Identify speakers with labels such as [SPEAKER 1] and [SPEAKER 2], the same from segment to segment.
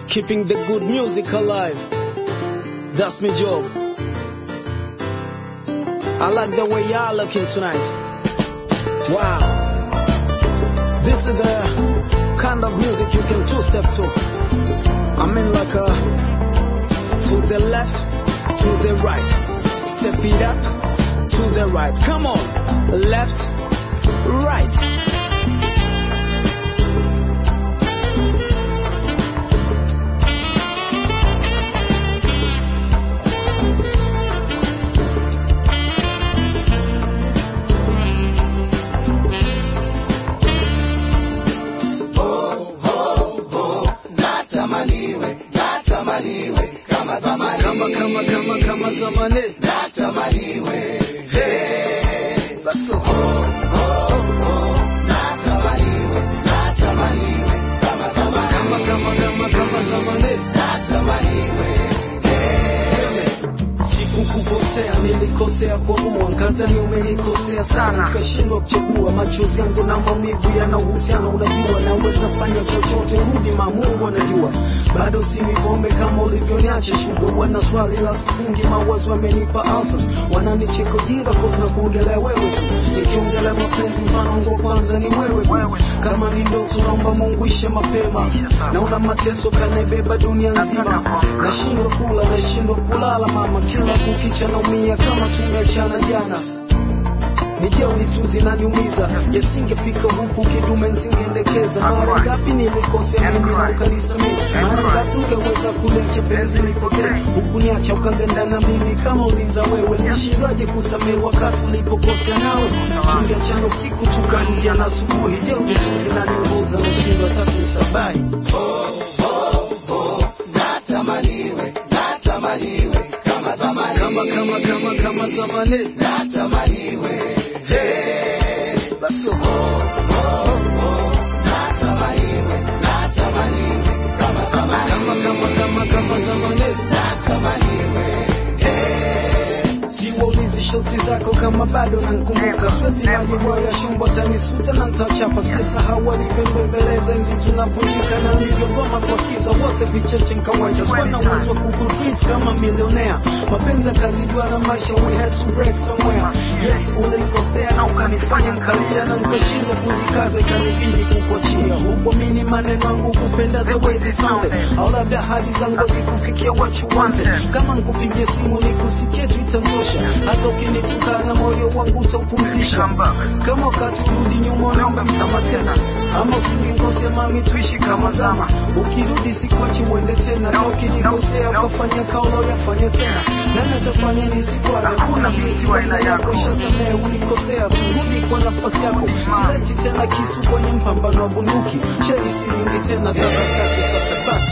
[SPEAKER 1] keeping the good music alive. That's my job. I like the way y'all looking tonight. Wow. This is the kind of music you can two step to. I mean like a to the left, to the right. Step it up to the right. Come on. Left, right. Kama kama kama kama zamani. Hey, let's go. Kama kama kama kama zamani. Sikukukosea, nilikosea kuamua, kadhani umenikosea sana, nikashindwa kuchagua. Machozi yangu na maumivu yana uhusiano, unajua naweza fanya chochote, rudi ma Mungu anajua. Bado si pombe kama ulivyoniacha shuga, wana swali la sifungi, mawazo yamenipa ulcers, wananicheka ujinga cause na kuongelea wewe tu, nikiongelea mapenzi mfano wangu wa kwanza ni wewe tu. Kama ni ndoto naomba Mungu ishe mapema, naona mateso kanebeba dunia nzima, nashindwa kula, nashindwa kulala mama, kila kukicha naumia kama tumeachana jana nije unituzi naniumiza yasingefika huku kidume nsingeendekeza mara ngapi nilikosea mimi na ukanisamii mara ngapi ungeweza kulecha penzi lipotee hukuniacha ukaganda na mimi kama ulinza wewe nishindwaje kusamehe wakati ulipokosea nawe tungeachana usiku tukarudia na asubuhi je unituzi naniunguza nashindwa hata kusabai kama kama kama kama zamani Hey, let's go. Kama kama kama kama zamani. Siwaulizi shosti zako kama bado nankumbuka, siwezi majibu ya shumbo tanisuta na nitachapa. Sijasahau alivyonibembeleza enzi tunavunjika na nilivyogoma kuwasikiza wote vicheche nkawacha. Sikuwa na uwezo wa kukutreat kama milionea, mapenzi yakazijua na maisha, we had to break somewhere. Yes, ulinikosea na ukanifanya nkalia na nikashindwa kujikaza, ikanibidi kukuachia. Hukuamini maneno yangu, kupenda the way they sounded, au labda hadi zangu hazikufikia what you wanted. Kama nikupigia simu nikusikie tu itantosha, hata ukinitukana moyo wangu utaupumzisha. Kama wakati kurudi nyuma, naomba msamaha tena, ama usinikosea mami, tuishi kama zama. Ukirudi sikuachi uende tena, hata ukinikosea ukafanya kaulo yafanya tena, nani atafanya nisikwaze? Kuna binti wa aina yako, ishasamehe ulikosea, turudi kwa nafasi yako. Sileti tena kisu kwenye mpambano wa bunduki, sheri silingi tena, tabastaki sasa basi.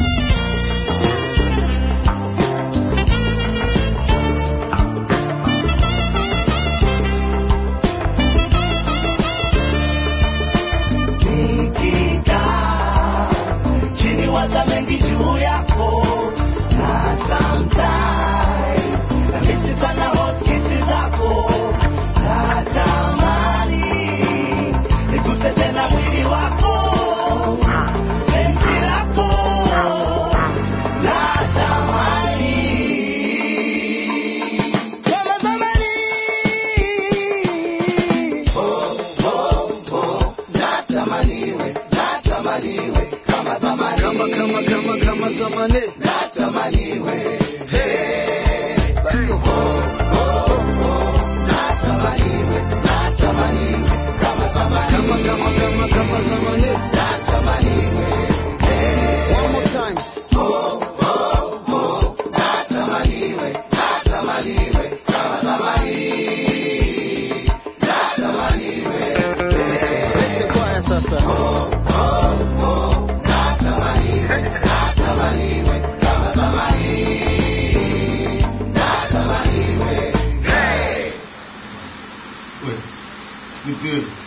[SPEAKER 2] Nikikaa chini waza mengi juu yako na sometimes namisi sana hot kisses zako natamani niguse tena mwili wako penzi lako natamani kama zamani natamaniwe natamaniwe kama zamani
[SPEAKER 1] Kama kama kama kama zamani.
[SPEAKER 2] natamaniwe
[SPEAKER 1] Hey, let's go.
[SPEAKER 2] natamaniwe natamaniwe kama zamani
[SPEAKER 1] Kama kama kama kama zamani.
[SPEAKER 2] natamaniwe
[SPEAKER 1] One more time.
[SPEAKER 2] natamaniwe natamaniwe kama zamani natamaniwe
[SPEAKER 1] Lete kwaya sasa.
[SPEAKER 2] natamaniwe natamaniwe kama zamani natamaniwe hey
[SPEAKER 3] Wait, you good?